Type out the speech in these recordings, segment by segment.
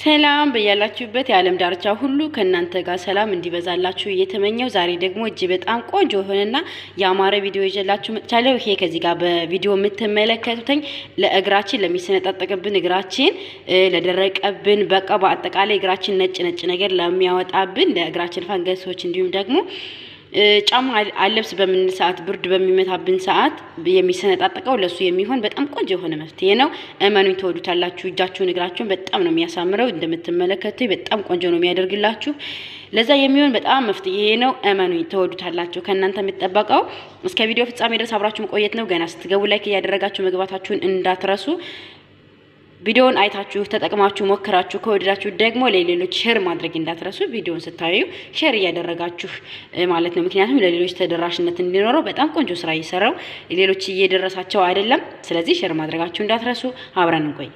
ሰላም በያላችሁበት የዓለም ዳርቻ ሁሉ ከእናንተ ጋር ሰላም እንዲበዛላችሁ እየተመኘው ዛሬ ደግሞ እጅ በጣም ቆንጆ የሆነና የአማረ ቪዲዮ ይዤላችሁ መጥቻለሁ። ይሄ ከዚህ ጋር በቪዲዮ የምትመለከቱትኝ ለእግራችን ለሚሰነጣጠቅብን እግራችን ለደረቀብን፣ በቃ በአጠቃላይ እግራችን ነጭ ነጭ ነገር ለሚያወጣብን ለእግራችን ፈንገሶች እንዲሁም ደግሞ ጫማ አለብስ በምን ሰዓት ብርድ በሚመታብን ሰዓት የሚሰነጣጠቀው ለሱ የሚሆን በጣም ቆንጆ የሆነ መፍትሄ ነው። እመኑኝ ትወዱታላችሁ። እጃችሁን እግራችሁን በጣም ነው የሚያሳምረው። እንደምትመለከቱ በጣም ቆንጆ ነው የሚያደርግላችሁ። ለዛ የሚሆን በጣም መፍትሄ ነው። እመኑኝ ትወዱታላችሁ። ከእናንተ የሚጠበቀው እስከ ቪዲዮ ፍጻሜ ድረስ አብራችሁ መቆየት ነው። ገና ስትገቡ ላይክ እያደረጋችሁ መግባታችሁን እንዳትረሱ። ቪዲዮውን አይታችሁ ተጠቅማችሁ ሞክራችሁ ከወደዳችሁ ደግሞ ለሌሎች ሼር ማድረግ እንዳትረሱ። ቪዲዮውን ስታዩ ሼር እያደረጋችሁ ማለት ነው። ምክንያቱም ለሌሎች ተደራሽነት እንዲኖረው በጣም ቆንጆ ስራ እየሰራው ሌሎች እየደረሳቸው አይደለም። ስለዚህ ሼር ማድረጋችሁ እንዳትረሱ። አብረን እንቆይ።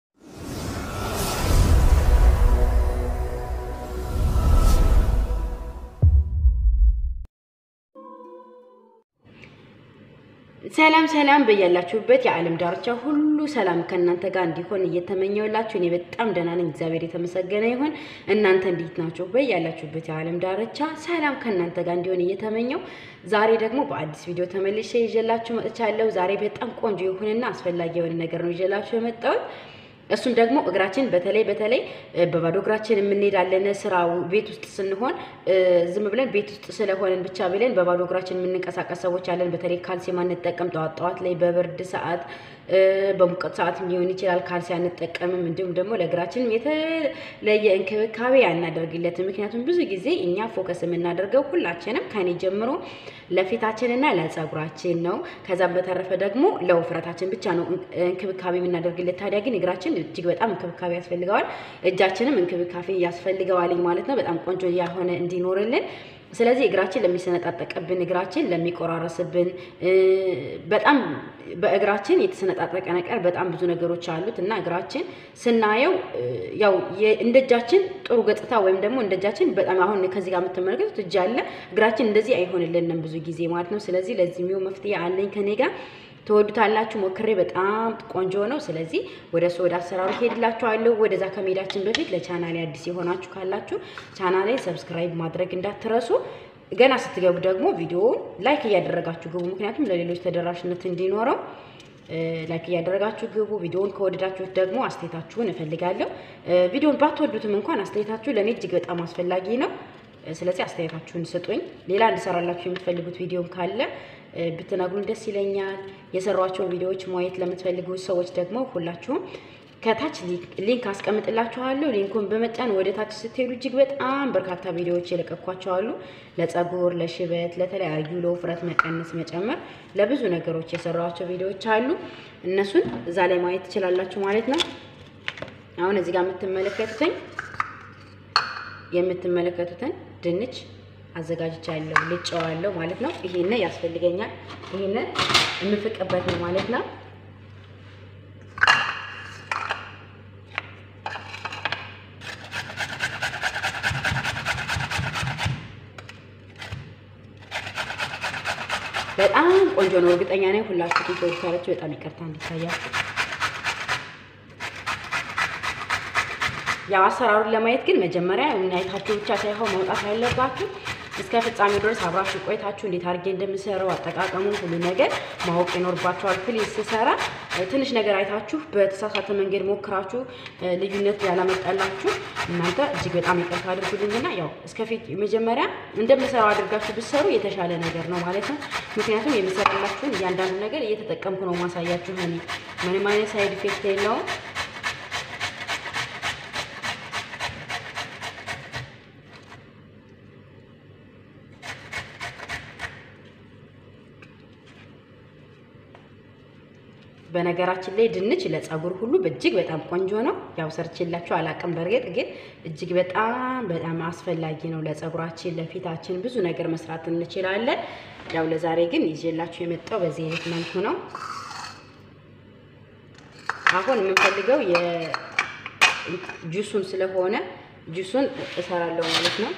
ሰላም ሰላም በያላችሁበት የዓለም ዳርቻ ሁሉ ሰላም ከእናንተ ጋር እንዲሆን እየተመኘውላችሁ እኔ በጣም ደህና ነኝ። እግዚአብሔር የተመሰገነ ይሁን። እናንተ እንዴት ናችሁ? በያላችሁበት የዓለም ዳርቻ ሰላም ከእናንተ ጋር እንዲሆን እየተመኘው ዛሬ ደግሞ በአዲስ ቪዲዮ ተመልሼ ይዤላችሁ መጥቻለሁ። ዛሬ በጣም ቆንጆ የሆነና አስፈላጊ የሆነ ነገር ነው ይዤላችሁ የመጣሁት። እሱም ደግሞ እግራችን በተለይ በተለይ በባዶ እግራችን የምንሄዳለን ስራ ቤት ውስጥ ስንሆን ዝም ብለን ቤት ውስጥ ስለሆነን ብቻ ብለን በባዶ እግራችን የምንንቀሳቀስ ሰዎች አለን። በተለይ ካልሲ ማንጠቀም ጠዋት ጠዋት ላይ በብርድ ሰዓት በሙቀት ሰዓት ሊሆን ይችላል። ካልሲ አንጠቀምም። እንዲሁም ደግሞ ለእግራችንም የተለየ እንክብካቤ አናደርግለትም። ምክንያቱም ብዙ ጊዜ እኛ ፎከስ የምናደርገው ሁላችንም ከኔ ጀምሮ ለፊታችንና ለጸጉራችን ነው። ከዛም በተረፈ ደግሞ ለውፍረታችን ብቻ ነው እንክብካቤ የምናደርግለት። ታዲያ ግን እግራችን እጅግ በጣም እንክብካቤ ያስፈልገዋል። እጃችንም እንክብካቤ ያስፈልገዋል ማለት ነው። በጣም ቆንጆ ያሆነ እንዲኖርልን ስለዚህ እግራችን ለሚሰነጣጠቅብን እግራችን ለሚቆራረስብን በጣም በእግራችን የተሰነጣጠቀ ነገር በጣም ብዙ ነገሮች አሉት እና እግራችን ስናየው ያው እንደ እጃችን ጥሩ ገጽታ ወይም ደግሞ እንደ እጃችን በጣም አሁን ከዚህ ጋር የምትመለከቱት እጅ አለ። እግራችን እንደዚህ አይሆንልንም ብዙ ጊዜ ማለት ነው። ስለዚህ ለዚህ የሚሆን መፍትሄ አለኝ ከኔ ጋር ትወዱታላችሁ። ሞክሬ በጣም ቆንጆ ነው። ስለዚህ ወደ እሱ ወደ አሰራሩ ሄድላችኋለሁ። ወደዛ ከመሄዳችን በፊት ለቻናሌ አዲስ የሆናችሁ ካላችሁ ቻናሌ ሰብስክራይብ ማድረግ እንዳትረሱ። ገና ስትገቡ ደግሞ ቪዲዮውን ላይክ እያደረጋችሁ ግቡ። ምክንያቱም ለሌሎች ተደራሽነት እንዲኖረው ላይክ እያደረጋችሁ ግቡ። ቪዲዮውን ከወደዳችሁት ደግሞ አስተያየታችሁን እፈልጋለሁ። ቪዲዮውን ባትወዱትም እንኳን አስተያየታችሁ ለእኔ እጅግ በጣም አስፈላጊ ነው። ስለዚህ አስተያየታችሁን ስጡኝ። ሌላ እንድሰራላችሁ የምትፈልጉት ቪዲዮም ካለ ብትነግሩን ደስ ይለኛል። የሰሯቸውን ቪዲዮዎች ማየት ለምትፈልጉ ሰዎች ደግሞ ሁላችሁም ከታች ሊንክ አስቀምጥላችኋለሁ። ሊንኩን በመጫን ወደ ታች ስትሄዱ እጅግ በጣም በርካታ ቪዲዮዎች የለቀኳቸው አሉ። ለጸጉር፣ ለሽበት፣ ለተለያዩ ለውፍረት መቀነስ፣ መጨመር፣ ለብዙ ነገሮች የሰሯቸው ቪዲዮዎች አሉ። እነሱን እዛ ላይ ማየት ትችላላችሁ ማለት ነው። አሁን እዚህ ጋር የምትመለከቱትኝ የምትመለከቱትን ድንች አዘጋጅቻለሁ ልጨዋለሁ ማለት ነው። ይሄን ያስፈልገኛል። ይሄንን የምፍቅበት ነው ማለት ነው። በጣም ቆንጆ ነው። እርግጠኛ ነኝ ሁላችሁ ትወዱታላችሁ። በጣም ይቅርታ እንዲታያችሁ ያው አሰራሩን ለማየት ግን መጀመሪያ አይታችሁ ብቻ ሳይሆን መውጣት ያለባችሁ እስከ ፍጻሜው ድረስ አብራችሁ ቆይታችሁ እንዴት አድርጌ እንደምሰራው አጠቃቀሙ ሁሉ ነገር ማወቅ ይኖርባችኋል። ፕሊዝ ስሰራ ትንሽ ነገር አይታችሁ በተሳሳተ መንገድ ሞክራችሁ ልዩነት ያላመጣላችሁ እናንተ እጅግ በጣም ይቅርታ አድርጉልኝና ያው እስከፊት መጀመሪያ እንደምሰራው አድርጋችሁ ብትሰሩ የተሻለ ነገር ነው ማለት ነው። ምክንያቱም የምሰራላችሁን እያንዳንዱ ነገር እየተጠቀምኩ ነው ማሳያችሁ። ምንም አይነት ሳይድ ኢፌክት የለውም። በነገራችን ላይ ድንች ለጸጉር ሁሉ እጅግ በጣም ቆንጆ ነው። ያው ሰርችላችሁ አላቅም። በእርግጥ ግን እጅግ በጣም በጣም አስፈላጊ ነው ለጸጉራችን፣ ለፊታችን ብዙ ነገር መስራት እንችላለን። ያው ለዛሬ ግን ይዤላችሁ የመጣው በዚህ አይነት መልኩ ነው። አሁን የምንፈልገው የጁሱን ስለሆነ ጁሱን እሰራለሁ ማለት ነው።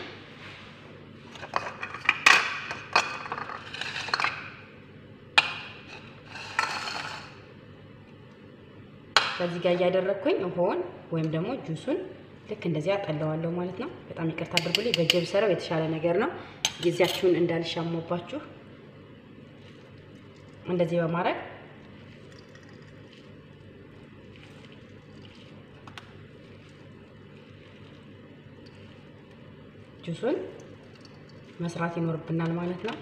ከዚህ ጋር እያደረግኩኝ ውሃውን ወይም ደግሞ ጁሱን ልክ እንደዚህ አጠለዋለሁ ማለት ነው። በጣም ይቅርታ አድርጉልኝ። በእጄ ብሰራው የተሻለ ነገር ነው። ጊዜያችሁን እንዳልሻሙባችሁ እንደዚህ በማድረግ ጁሱን መስራት ይኖርብናል ማለት ነው።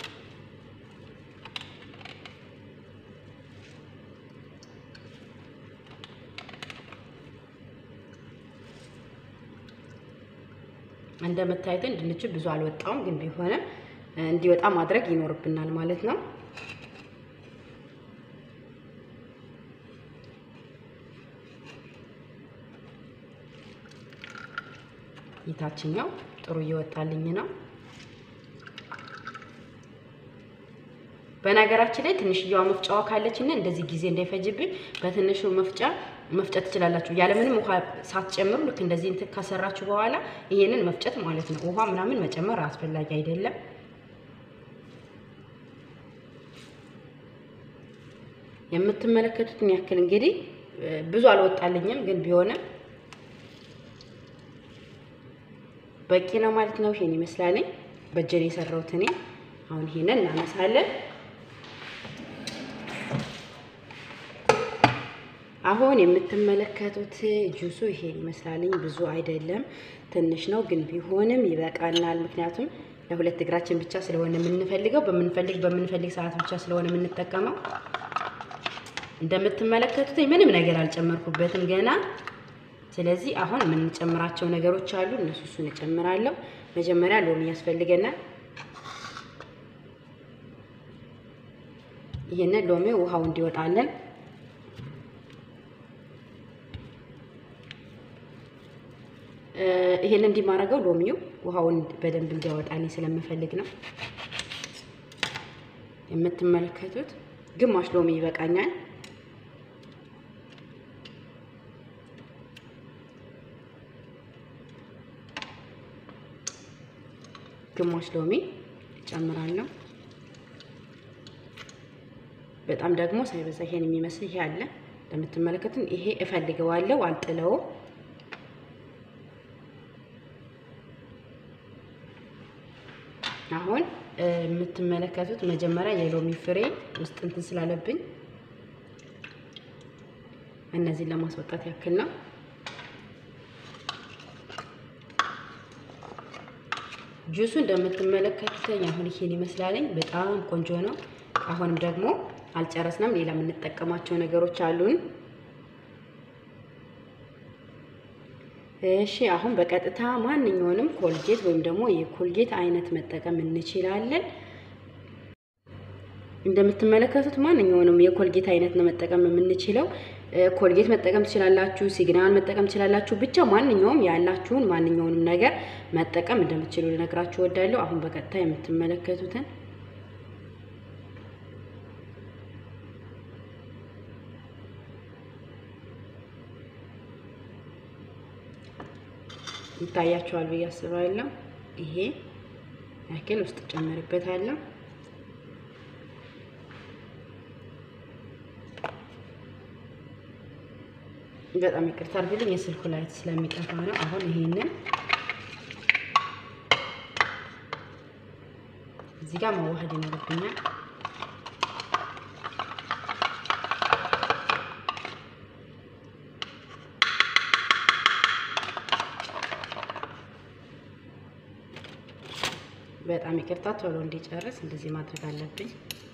እንደምታዩትን ድንቹ ብዙ አልወጣውም፣ ግን ቢሆንም እንዲወጣ ማድረግ ይኖርብናል ማለት ነው። የታችኛው ጥሩ እየወጣልኝ ነው። በነገራችን ላይ ትንሽየዋ መፍጫዋ ካለችና እንደዚህ ጊዜ እንዳይፈጅብኝ በትንሹ መፍጫ መፍጨት ትችላላችሁ። ያለምንም ውሃ ሳትጨምሩ ልክ እንደዚህ እንትን ከሰራችሁ በኋላ ይሄንን መፍጨት ማለት ነው። ውሃ ምናምን መጨመር አስፈላጊ አይደለም። የምትመለከቱትን ያክል እንግዲህ ብዙ አልወጣልኝም፣ ግን ቢሆንም በቂ ነው ማለት ነው። ይሄን ይመስላለኝ በእጄን የሰራሁት እኔ። አሁን ይሄንን እናነሳለን። አሁን የምትመለከቱት ጁሱ ይሄን ይመስላልኝ። ብዙ አይደለም ትንሽ ነው፣ ግን ቢሆንም ይበቃናል። ምክንያቱም ለሁለት እግራችን ብቻ ስለሆነ የምንፈልገው በምንፈልግ በምንፈልግ ሰዓት ብቻ ስለሆነ የምንጠቀመው። እንደምትመለከቱት ምንም ነገር አልጨመርኩበትም ገና። ስለዚህ አሁን የምንጨምራቸው ነገሮች አሉ። እነሱ እሱን እጨምራለሁ። መጀመሪያ ሎሚ ያስፈልገናል። ይህንን ሎሚ ውሃው እንዲወጣለን ይሄን እንዲማረገው ሎሚው ውሃውን በደንብ እንዲያወጣልኝ ስለምፈልግ ነው። የምትመለከቱት ግማሽ ሎሚ ይበቃኛል። ግማሽ ሎሚ እጨምራለሁ። በጣም ደግሞ ሳይበዛ ይሄን የሚመስል ይሄ አለ እንደምትመለከቱት፣ ይሄ እፈልገዋለሁ፣ አልጥለውም። አሁን የምትመለከቱት መጀመሪያ የሎሚ ፍሬ ውስጥ እንትን ስላለብኝ እነዚህን ለማስወጣት ያክል ነው። ጁሱ እንደምትመለከቱት አሁን ይሄን ይመስላለኝ። በጣም ቆንጆ ነው። አሁንም ደግሞ አልጨረስንም። ሌላ የምንጠቀማቸው ነገሮች አሉን። እሺ አሁን በቀጥታ ማንኛውንም ኮልጌት ወይም ደግሞ የኮልጌት አይነት መጠቀም እንችላለን። እንደምትመለከቱት ማንኛውንም የኮልጌት አይነት ነው መጠቀም የምንችለው። ኮልጌት መጠቀም ትችላላችሁ፣ ሲግናል መጠቀም ትችላላችሁ። ብቻ ማንኛውም ያላችሁን ማንኛውንም ነገር መጠቀም እንደምትችሉ ልነግራችሁ እወዳለሁ። አሁን በቀጥታ የምትመለከቱትን ይታያችኋል ብዬ አስባለሁ። ይሄ ያክል ውስጥ ጨምርበታለሁ። በጣም ይቅርታ አድርግልኝ፣ የስልኩ ላይት ስለሚጠፋ ነው። አሁን ይሄንን እዚህ ጋር መዋሃድ ይኖርብኛል። በጣም ይቅርታ፣ ቶሎ እንዲጨርስ እንደዚህ ማድረግ አለብኝ።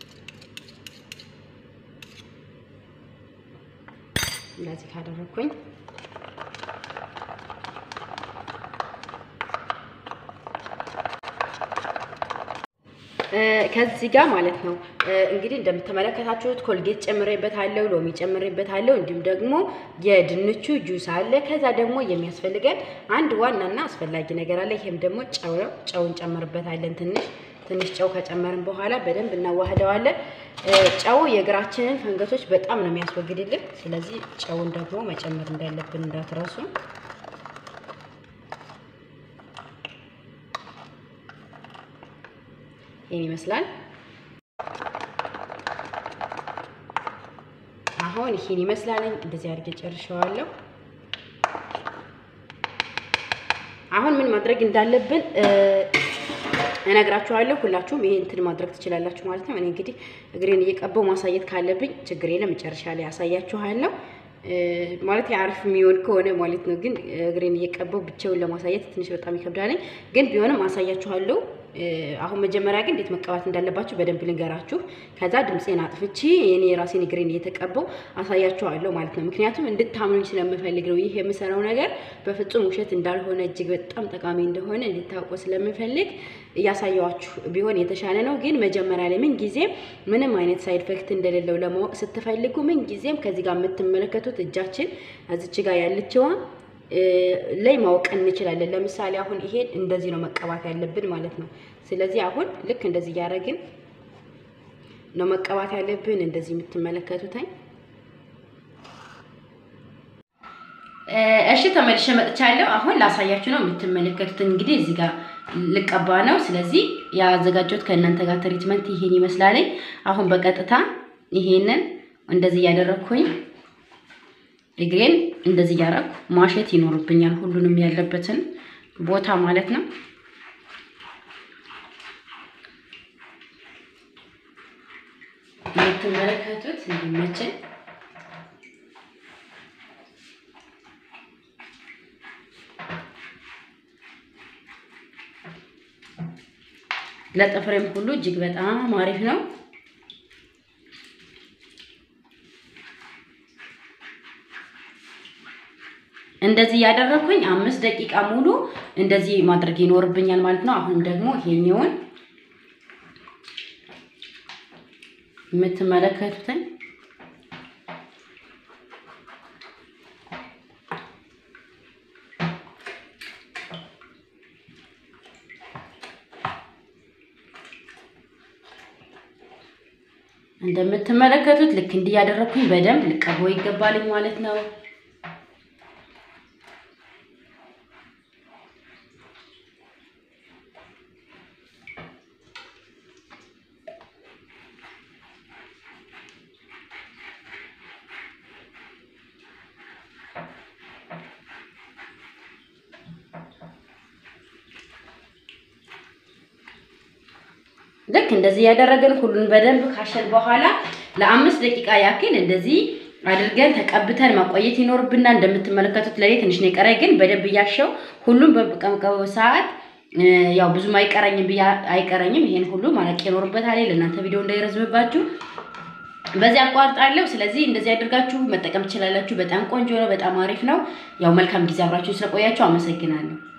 እንደዚህ ካደረኩኝ ከዚህ ጋር ማለት ነው እንግዲህ እንደምትመለከታችሁት ኮልጌት ጨምሬበታለሁ፣ ሎሚ ጨምሬበታለሁ፣ እንዲሁም ደግሞ የድንቹ ጁስ አለ። ከዛ ደግሞ የሚያስፈልገን አንድ ዋናና አስፈላጊ ነገር አለ። ይሄም ደግሞ ጨው ነው። ጨው እንጨምርበታለን። ትንሽ ትንሽ ጨው ከጨመርን በኋላ በደንብ እናዋህደዋለን። ጨው የእግራችንን ፈንገሶች በጣም ነው የሚያስወግድልን። ስለዚህ ጨውን ደግሞ መጨመር እንዳለብን እንዳትረሱ። ይህን ይመስላል። አሁን ይህን ይመስላል። እንደዚህ አድርጌ ጨርሸዋለሁ። አሁን ምን ማድረግ እንዳለብን እነግራችኋለሁ። ሁላችሁም ይሄ እንትን ማድረግ ትችላላችሁ ማለት ነው። እኔ እንግዲህ እግሬን እየቀባው ማሳየት ካለብኝ ችግር የለም፣ መጨረሻ ላይ ያሳያችኋለሁ። ማለት አሪፍ የሚሆን ከሆነ ማለት ነው። ግን እግሬን እየቀባው ብቻውን ለማሳየት ትንሽ በጣም ይከብዳል። ግን ቢሆንም አሳያችኋለሁ። አሁን መጀመሪያ ግን እንዴት መቀባት እንዳለባችሁ በደንብ ልንገራችሁ። ከዛ ድምፄን አጥፍቼ እኔ የራሴን እግሬን እየተቀባው አሳያችኋለሁ ማለት ነው። ምክንያቱም እንድታምኑኝ ስለምፈልግ ነው። ይህ የምሰራው ነገር በፍጹም ውሸት እንዳልሆነ እጅግ በጣም ጠቃሚ እንደሆነ እንድታውቁ ስለምፈልግ እያሳየዋችሁ ቢሆን የተሻለ ነው። ግን መጀመሪያ ላይ ምን ጊዜም ምንም አይነት ሳይድ ኢፌክት እንደሌለው ለማወቅ ስትፈልጉ ምን ጊዜም ከዚህ ጋር የምትመለከቱት እጃችን እዚች ጋር ያለችዋ ላይ ማወቅ እንችላለን። ለምሳሌ አሁን ይሄን እንደዚህ ነው መቀባት ያለብን ማለት ነው። ስለዚህ አሁን ልክ እንደዚህ እያደረግን ነው መቀባት ያለብን። እንደዚህ የምትመለከቱትኝ እሺ፣ ተመልሼ መጥቻለሁ። አሁን ላሳያችሁ ነው የምትመለከቱት። እንግዲህ እዚህ ጋር ልቀባ ነው። ስለዚህ ያዘጋጀሁት ከእናንተ ጋር ትሪትመንት ይሄን ይመስላል። አሁን በቀጥታ ይሄንን እንደዚህ እያደረግኩኝ እግሬን እንደዚህ እያደረኩ ማሸት ይኖርብኛል፣ ሁሉንም ያለበትን ቦታ ማለት ነው። የምትመለከቱት እንዲመችን ለጥፍሬም ሁሉ እጅግ በጣም አሪፍ ነው። እንደዚህ ያደረኩኝ አምስት ደቂቃ ሙሉ እንደዚህ ማድረግ ይኖርብኛል ማለት ነው። አሁን ደግሞ ይሄኛውን የምትመለከቱትን እንደምትመለከቱት ልክ እንዲህ ያደረኩኝ በደንብ ልቀበው ይገባልኝ ማለት ነው። ልክ እንደዚህ ያደረግን ሁሉን በደንብ ካሸን በኋላ ለአምስት ደቂቃ ያክል እንደዚህ አድርገን ተቀብተን ማቆየት ይኖርብናል። እንደምትመለከቱት ለኔ ትንሽ ነው የቀረኝ፣ ግን በደንብ እያሸው ሁሉም በቀምቀው ሰዓት ያው ብዙም አይቀረኝም ብያ አይቀረኝም። ይሄን ሁሉ ማለቅ ይኖርበታል። ለእናንተ ቪዲዮ እንዳይረዝምባችሁ በዚህ አቋርጣለሁ። ስለዚህ እንደዚህ አድርጋችሁ መጠቀም ትችላላችሁ። በጣም ቆንጆ ነው። በጣም አሪፍ ነው። ያው መልካም ጊዜ አብራችሁ ስለቆያችሁ አመሰግናለሁ።